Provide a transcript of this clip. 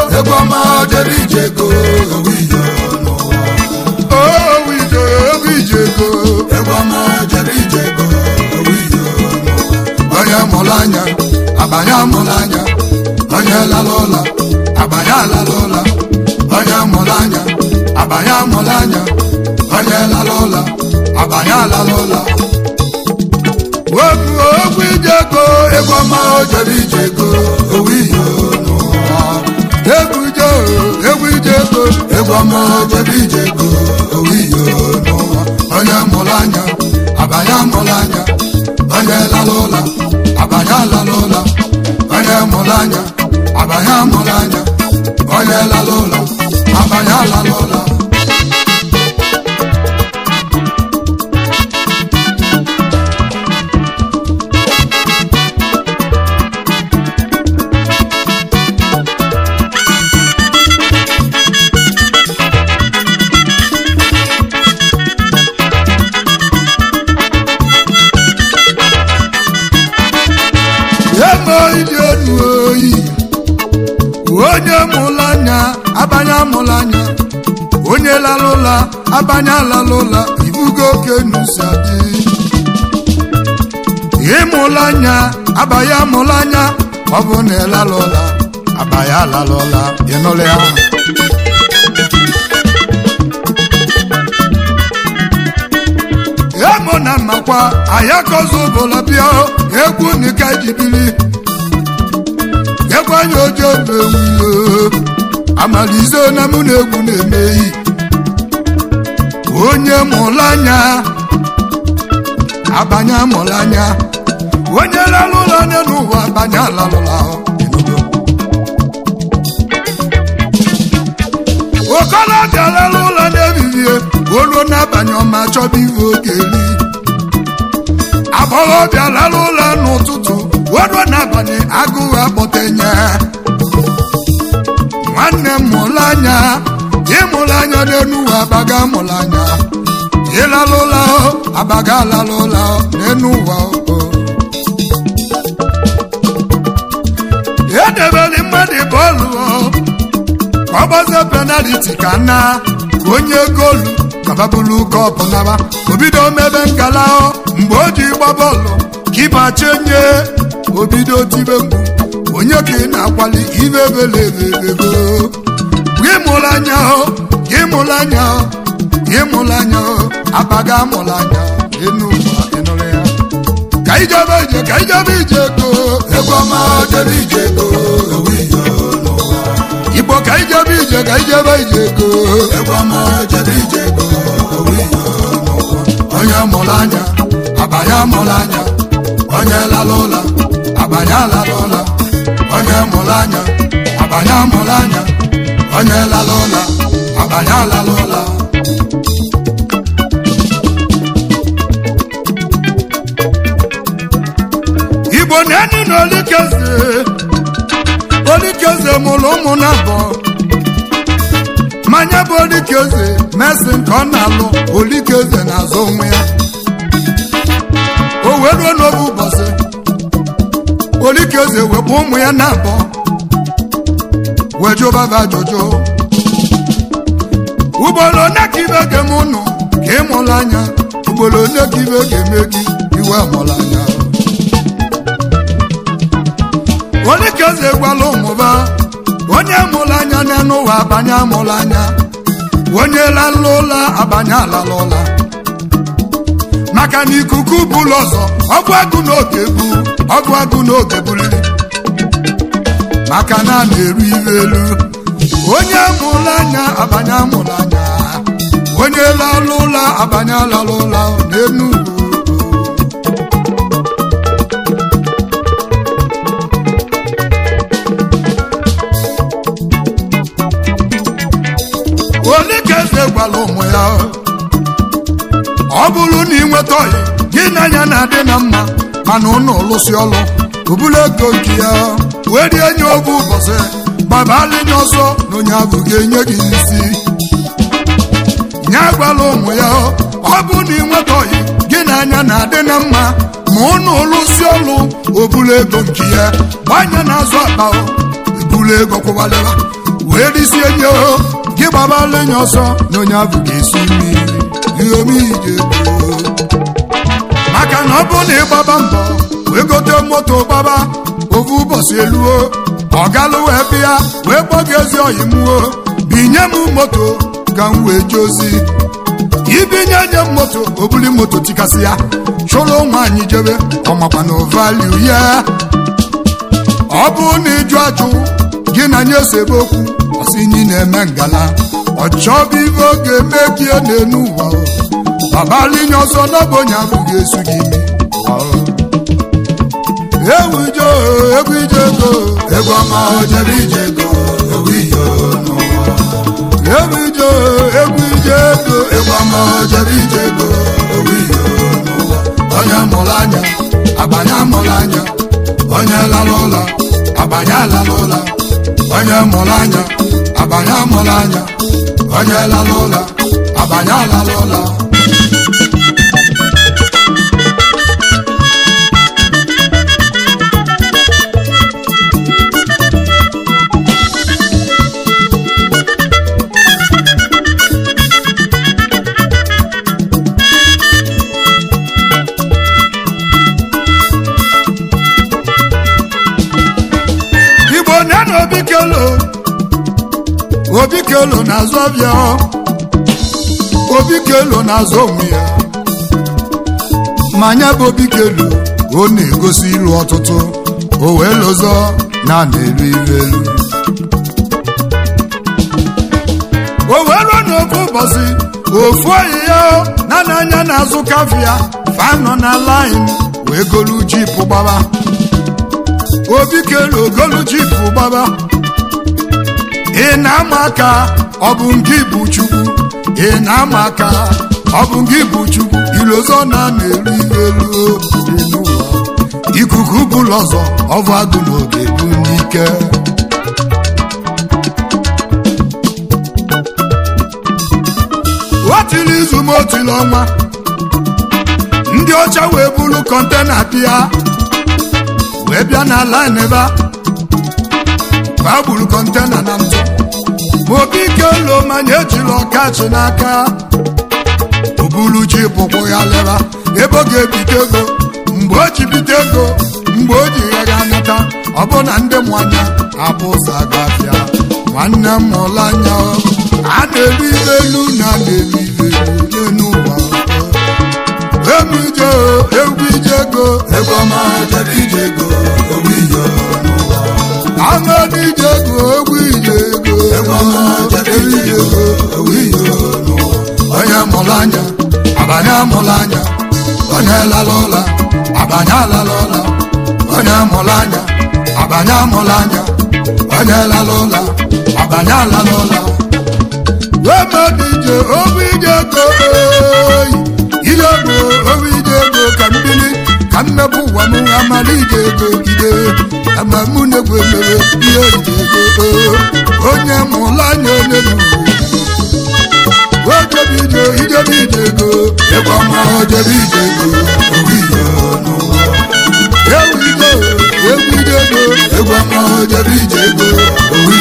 egwu ọma jere ije ego owu ije n'ụwa owu ije owu ije ego egwu ọma jere ije ego owu ije n'ụwa onye mụrụ anya abanye amụrụ anya onye lara ụla abanye alara ụla onye mụrụ anya abanye amụrụ anya onye lara ụla abanye alara ụla okwu okwu ije ego egwu ọma o jere ije ego owu ije n'ụwa egwu ije egwu ije ego egwu ọma jere ije ego owu ije n'ụwa onye mụrụ anya abanye amụrụ anya onye lara ụla abanye alara ụla onye mụrụ anya abanye amụrụ anya onye lara ụla abanye alara ụla emo ịdị enu oyi onye mụrụ anya abanye amụrụ anya onye lara ụla abanye alara ụla ibugo oke nusa dị ịmụrụ anya abanye amụrụ anya ọ bụ na ịlara ụla abanye alara ụla ịnụrụ ya emo na mmakwa ayakozi ụbụla bịa egwu nika jibiri egwu anya ojo bewuyo amalize na mụ na egwu na-emeghi onye mụrụ anya abanye amụrụ anya onye lalụla anya n'ụwa abanye alalụla okolobịa lara ụlọ na-ebibie olu n'abalị ọma chọba iwe oge eri agbọghọbịa lara ụlọ n'ụtụtụ olu n'abalị agụụ akpọtenye nwanne m mụrụ anya ịmụrụ anya n'enu ụwa abaga mụrụ anya ịlara ụlọ abaga alara ụlọ n'enu ụwa o edebere mmadụ bọọlụ ka ọ gbazie penaliti ka na ka onye goolu kababulu kọpụ naba obido mebe nkala mgbe o ji gba bọọlụ kipa chenye obido tibe mgbu onye ka ị na-akwali ibe belebebego gị mụrụ anya gị mụrụ anya gị mụrụ anya abaga mụrụ anya enu ụwa ịnụrụ ya ka ijebe ije ka ijebe ije go egwu ọma jere ije ego owu ije n'ụwa igbo ka ijebe ije ka ijebe ije go egwu ọma jere ije ego owu ije n'ụwa onye mụrụ anya abanye amụrụ anya onye lara ụla abanye alara ụla onye mụrụ anya abanye amụrụ anya onye lara ụla abanye alara ụla igbo na-enu na olikeze olikeze mụrụ ụmụ na abụọ mmanya bụ olikeze mesi nke ọ na-alụ olikeze na-azụ onwe ya o wee ruo n'oge ụbọchị olikeze wepụ ụmụ ya na abụọ wee jụbaba ajụjụ ugboro one ka ibe ga-eme ụnụ ka ị mụrụ anya ugboro one ka ibe ga-eme gị iwe mụrụ anya olikeze gwala ụmụba onye mụrụ anya n'elu ụwa abanye amụrụ anya onye lalụ ụla abanye alala ụla maka na ikuku bụlụ ọzọ ọgụ agụ n'oge bu ọgụ agụ n'oge buliri maka na a na-eru iwe elu onye mụrụ anya abanye amụrụ anya onye lalụ ụla abanye alala ụla n'enu ugwu ole ka eze gwara ụmụ ya ọ bụrụ na ị nweta ọyị gị na anya na-adị na mma mana ụnụ lụsị ọlụ obulu ego nke ya wee rie nye oge ụbọchị gbabalị nye ọsọ na onye ahụ ga-enye gị isi ya gwara ụmụ ya ọ bụ na ị nweta ọyị gị na anya na-adị na mma ma ụnụ lụsị ọlụ obulu ego nke ya gbanye na-azụ akpa ebulu ego kwụwalịwa wee risie nye o gị gbabala enye ọsọ na onye ahụ ga-esi mmiri iheomije maka na ọ bụ na ịgbaba mbọ wee gote moto gbaba ofu ụbọchị eluo ọ galụ wee bịa wee kpọ gị ezi oyi mụo binye m moto ka m wee jee ozi ibinye nye m moto obuli moto tikasị ya chụrụ nwaanyị jebe ọmakwa na valiu ya ọ bụrụ na ịjụ ajụ gị na nye sebe okwu ọsị nyi na-eme ngala ọ chọbụ ibe ọ ga-eme gị n'enu ụwa babalinye ọsọ n'ọbụ onye ahụ ga-esu gị imi ewu ije egwu ije ego egwu ọma o jere ije ego ewu iyo n'ụwa ewu ije egwu ije ego egwu ọma o jere ije ego ewu iyo n'ụwa onye mụrụ anya agbanye amụrụ anya onye lara ụla agbanye alara ụla onye mụrụ anya agbanye amụrụ anya onye lara ụla agbanye alara ụla igbo nye na obi kelo obi kelo na-azụ ọbịa obi kelo na-azụ onwe ya ma nya bụ obi kelo ọ na-egosi ilu ọtụtụ o wee lụzọ na na-elu ilu elu o wee ruo n'ofu ụbọchị ofu oyi ya na n'anya na-azụ kafia fanọ na lain wee golu jipụ gbaba obi kelu ogolu jipụ gbaba ị na-ama aka ọ bụ nke bụ chukwu ị na-ama aka ọ bụ nke bụ chukwu ilozọ na na-eru elu dị n'ụwa ikuku bụlụ ọzọ ọvụ agụ n'oge bụ n'ike otili izu ma otili ọnwa ndị ọcha wee bulu kọntena bịa wee bịa na line ebe a fa gburu kọntena na ntụ ma obi ike lo manya ejila ọkachi n'aka obulu ji pụkwụ ya leba ebe ọ ga-ebite ego mgbe o ji bite ego mgbe o ji ya ga nata ọ bụ na ndị mwanya abụ ụzọ agafịa nwanne m mụrụ anya a na-eri ibe elu na a na-eri ibe elu n'ụwa emu ije egwu ije ego egwu ọma o jere ije ego ewu iyo n'ụwa Amadi ije ego egwu ije ego egwu ọma o jere ije ego ewu iyo n'ụwa onye mụrụ anya abanye amụrụ anya onye lara ụla abanye alara ụla onye mụrụ anya abanye amụrụ anya onye lara ụla abanye alara ụla Amadi ije egwu ije ego oyi ije ego egwu ije ego ka mbili ka mmepụ ụwa m amali ije ego gide ama mụ na-egwu emere ihe ije ego onye mụrụ anya onye n'uwe ojebe ije ijebe ije ego egwu ọma o jere ije ego ewu iyo n'ụwa ewu ije egwu ije ego egwu ọma o jere ije ego ewu